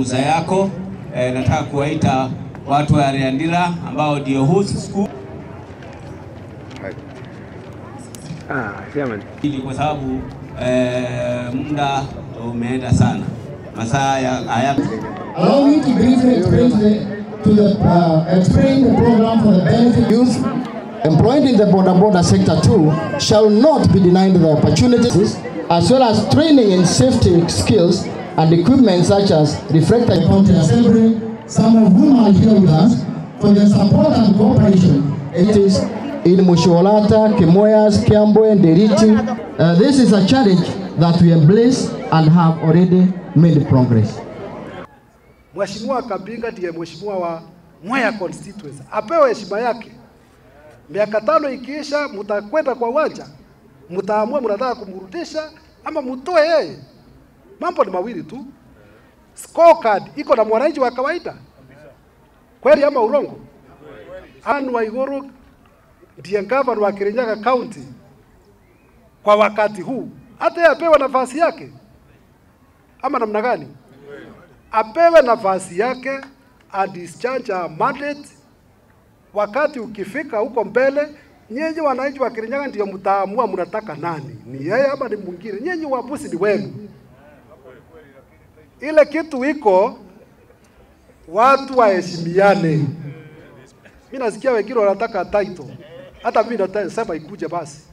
ruhusa yako eh, nataka kuwaita watu wa Riandira ambao ndio host school Ah, chairman. ili kwa sababu eh, muda umeenda sana, masaa ya- haya Allow me to briefly explain to the, to the uh, explain the program for the benefit youth employed in the border border sector too shall not be denied the opportunities as well as training in safety skills and equipment such as reflector county assembly, some of whom are here with us for their support and cooperation. It is in Musholata, Kemoyas, Kiambo, and Deriti. Uh, this is a challenge that we embrace and have already made progress. Mheshimiwa Kabinga ndiye mheshimiwa wa Mwea constituency, apewe heshima yake. Miaka tano ikiisha, mtakwenda kwa uwanja, mtaamua mnataka kumrudisha ama mtoe yeye. Mambo ni mawili tu. Scorecard iko na mwananchi wa kawaida kweli ama urongo? Anne Waiguru ndiye gavana wa Kirinyaga County kwa wakati huu, hata yeye apewe nafasi yake ama namna gani? apewe nafasi yake adischarge her mandate. Wakati ukifika huko mbele, nyinyi wananchi wa Kirinyaga ndio mtaamua mnataka nani, ni yeye ama ni mwingine. Nyinyi uamuzi ni wenu. Ile kitu iko, watu waheshimiane. Mimi nasikia wengine wanataka title, hata mimi nasema ikuje basi.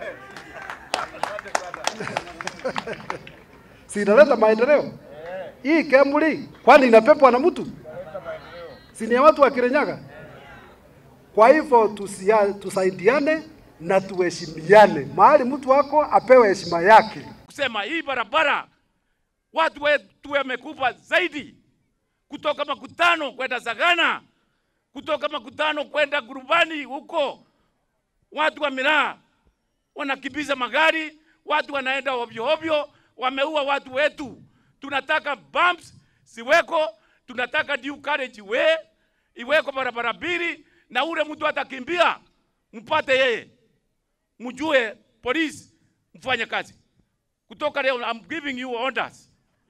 si inaleta maendeleo hii Kemri kwani inapepwa na mtu? Si ni ya watu wa Kirinyaga? Kwa hivyo tusia, tusaidiane na tuheshimiane. Mahali mtu wako apewe heshima yake. kusema hii barabara watu wetu wamekufa zaidi, kutoka makutano kwenda Sagana, kutoka makutano kwenda Gurubani huko, watu wa miraa wanakimbiza magari, watu wanaenda ovyo ovyo, wameua watu wetu. Tunataka bumps siweko, tunataka due carriage way iweko barabara mbili, na ule mtu atakimbia mpate yeye, mjue polisi mfanye kazi kutoka leo I'm giving you orders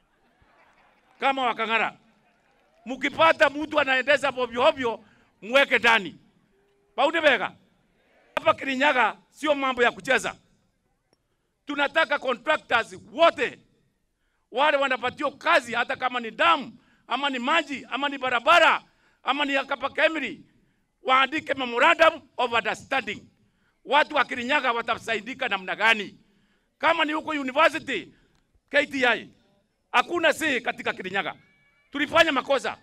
kama wakang'ara. Mkipata mtu anaendesha ovyo ovyo, mweke ndani. Baunde bega hapa Kirinyaga sio mambo ya kucheza. Tunataka contractors wote wale wanapatiwa kazi, hata kama ni damu ama ni maji ama ni barabara ama ni kapa kemri, waandike memorandum of understanding. Watu wa Kirinyaga watasaidika namna gani? kama ni huko university KTI, hakuna si katika Kirinyaga. Tulifanya makosa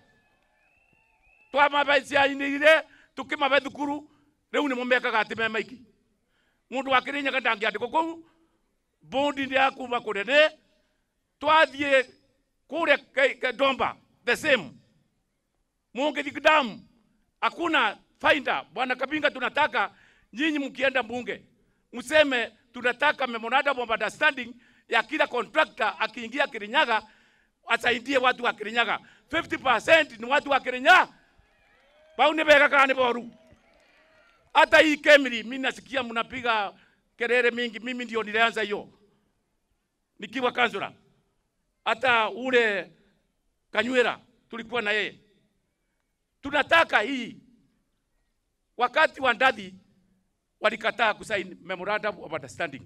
twamabaiciainire tukimabe thukuru riu ni mumekaga ati me maiki mundu wa Kirinyaga ndangiandikwo kuu bondi ndi akuma kunene twathie kuria Ke- Ke- Domba the same mungithi damu hakuna faida. Bwana Kabinga, tunataka nyinyi mkienda bunge mseme tunataka memorandum of understanding ya kila contractor akiingia Kirinyaga asaidie watu wa Kirinyaga. 50% ni watu wa Kirinyaga. Pauni bega kani boru. Hata hii Kemri mimi nasikia mnapiga kelele mingi, mimi ndio nilianza hiyo nikiwa kansula. Hata ule Kanywera tulikuwa na yeye. Tunataka hii wakati wa ndadhi walikataa kusaini memorandum of understanding.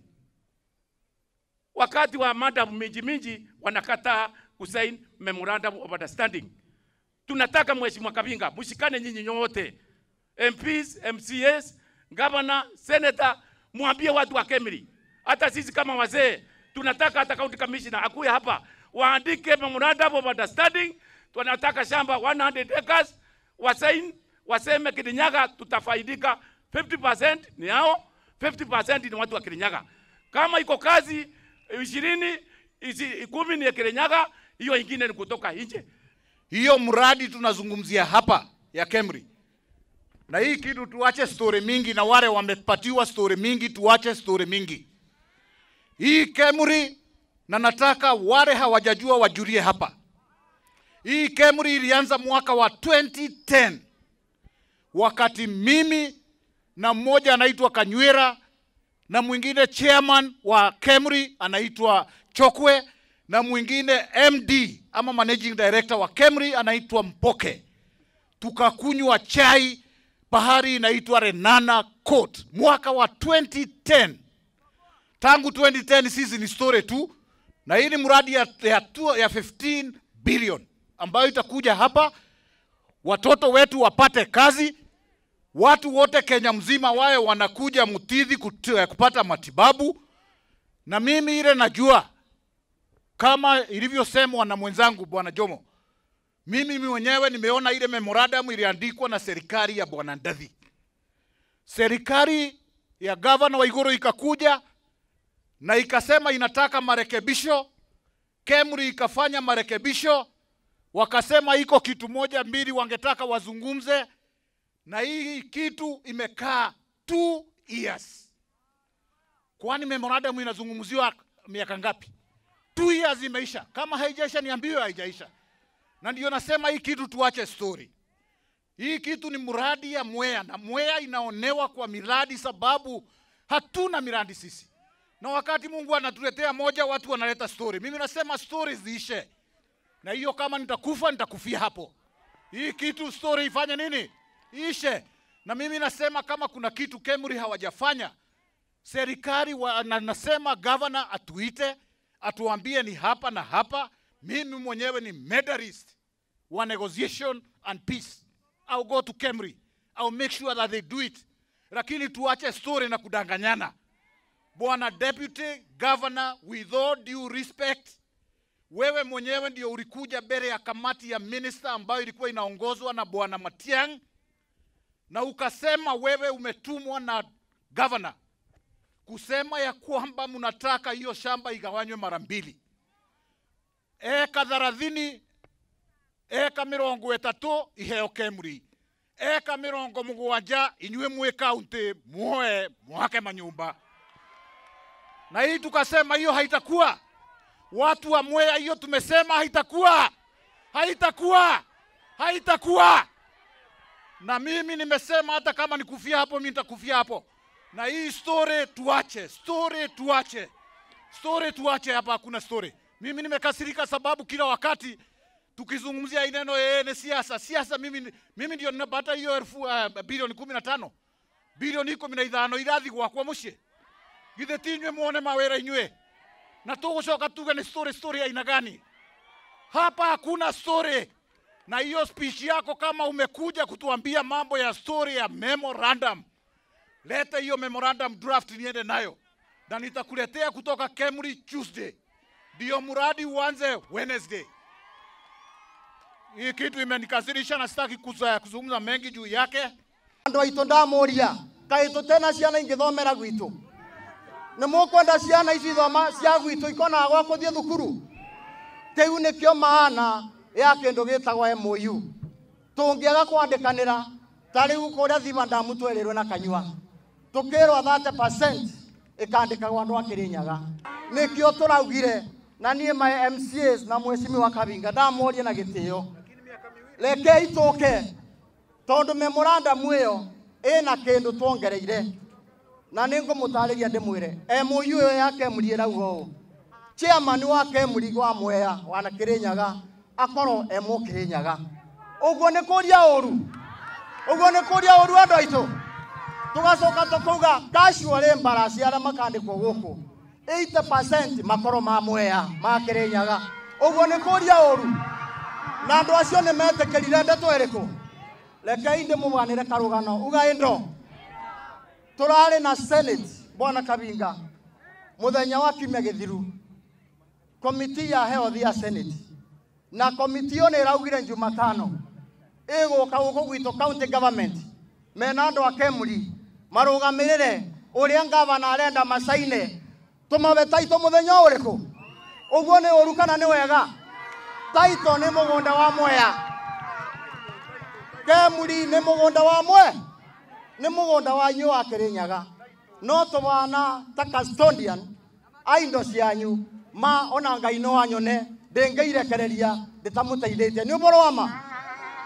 Wakati wa madam minji minji wanakataa kusaini memorandum of understanding. Tunataka Mheshimiwa Kabinga mshikane nyinyi nyote, MPs, MCAs, governor, senator, mwambie watu wa Kemri, hata sisi kama wazee tunataka hata county commissioner akuye hapa waandike memorandum of understanding. Tunataka shamba 100 acres wasaini, waseme Kirinyaga tutafaidika 50% ni hao, 50% ni watu wa Kirinyaga. Kama iko kazi ishirini isi, kumi ni ya Kirinyaga, hiyo ingine ni kutoka nje. hiyo mradi tunazungumzia hapa ya Kemri. Na hii kitu tuache story mingi, na wale wamepatiwa story mingi, tuache story mingi. Hii Kemri, na nataka wale hawajajua wajulie hapa. Hii Kemri ilianza mwaka wa 2010 wakati mimi na mmoja anaitwa Kanywera na mwingine chairman wa Kemri anaitwa Chokwe na mwingine MD ama managing director wa Kemri anaitwa Mpoke, tukakunywa chai bahari inaitwa Renana Court mwaka wa 2010. Tangu 2010 sisi ni story tu, na hii ni mradi ya, ya, tu- ya 15 billion ambayo itakuja hapa, watoto wetu wapate kazi, watu wote Kenya mzima wawe wanakuja Mutithi kut- kupata matibabu, na mimi ile najua kama ilivyosemwa na mwenzangu bwana Jomo, mimi mwenyewe nimeona ile memorandum iliandikwa na serikali ya bwana Ndathi. Serikali ya gavana wa Iguru ikakuja na ikasema inataka marekebisho. Kemri ikafanya marekebisho, wakasema iko kitu moja mbili wangetaka wazungumze, na hii kitu imekaa two years. Kwani memorandum inazungumziwa miaka ngapi? Two years imeisha. Kama haijaisha niambiwe haijaisha na ndio nasema hii kitu tuache story. Hii kitu ni mradi ya Mwea na Mwea inaonewa kwa miradi sababu hatuna miradi sisi, na wakati Mungu anatuletea moja, watu wanaleta story. Mimi nasema story ziishe, na hiyo kama nitakufa nitakufia hapo. Hii kitu story ifanye nini? Ishe. Na mimi nasema kama kuna kitu Kemri hawajafanya serikali wa, na, nasema governor atuite atuambie ni hapa na hapa. Mimi mwenyewe ni medalist wa negotiation and peace. I'll go to Kemri. I'll make sure that they do it. Lakini tuache story na kudanganyana. Bwana Deputy Governor, with all due respect, wewe mwenyewe ndio ulikuja mbele ya kamati ya minister ambayo ilikuwa inaongozwa na Bwana Matiang'i na ukasema wewe umetumwa na governor kusema ya kwamba mnataka hiyo shamba igawanywe mara mbili, eka thelathini, eka mirongo itatu iheo Kemri, eka mirongo mugwanja inyue mwi kaunti muoe mwake manyumba. Na hii tukasema hiyo haitakuwa, watu wa Mwea, hiyo tumesema haitakuwa, haitakuwa, haitakuwa. Na mimi nimesema hata kama nikufia hapo, mimi nitakufia hapo na hii story tuache, story tuache, story tuache. Hapa hakuna story. Mimi nimekasirika sababu kila wakati tukizungumzia hii neno yeye ni siasa, siasa. Mimi, mimi ndio ninapata hiyo elfu uh, bilioni kumi na tano bilioni ikumi na ithano irathi gwakwa mucii githĩ ti inyuĩ muone mawĩra inyuĩ na tũgũcoka tuge nĩ story story ya aina gani? Hapa hakuna story. Na hiyo speech yako kama umekuja kutuambia mambo ya story ya memorandum leta hiyo memorandum draft niende nayo na nitakuletea kutoka Kemri Tuesday, ndio mradi uanze Wednesday. Hii kitu imenikasirisha na sitaki kuza- kuzungumza mengi juu yake. andå aitå ndamåria kaä tå tena ciana ingäthomera gwitå nä må kwenda ciana ici ithoma cia gwitå ikonaga gwa kå thiä thukuru kä u nä kä o maana ya kä ndå gä tagwo MOU tå ngä aga kwandä kanä ra ta rä u kå rä a thiva ndamu twerä rwe na kanyua tå kä rwo 30 ä kandä kagwo andå akä rä nyaga nä kä o tå raugire na niä ma MCAs na mwecimi wa kabinga ndamorie na gä tä o rekei tå ke tondå memorandum ä yo ä na kä ndå twongereire na nä ngå må tarä ria ndä mwä re MOU ä yo ya kemuri ä rauga å chairman wa kemuri wa mwea wana kä rä nyaga akorwo emo kä rä nyaga å guo nä kå ria å ru å guo nä kå ria å ru andå aitå tå gacoka tå kauga casual embarrass arä a makandä kwo gå kå 80 makorwo ma mwea ma kä rä nyaga å guo nä kå ria å ru na andå acio nä metä kä rire ndeto ä rä kå rekei ndä må ganä re karå gano uga ndo tå rarä na senate bwana kabinga må thenya wa kiumia gä thiru komiti ya health ya senate na komiti ĩyo nä ĩraugire jumatano ĩgũka gũkũ gwitũ county government mena andũ a kemuri marũgamĩrĩre ũrĩa ngavana arenda macaine tũmabe taito mũthenya ũrĩkũ ũguo nĩ ũru kana nĩ wega taito nĩ mũgũnda wa mwea kemuri nĩ mũgũnda wa mwe nĩ mũgũnda wa inyuĩ wa kĩrĩnyaga no tũbana ta custodian a indo cianyu ma ona ngai no anyone ndĩngĩirekereria ndĩtamũteithĩtie nĩ ũboro wa ma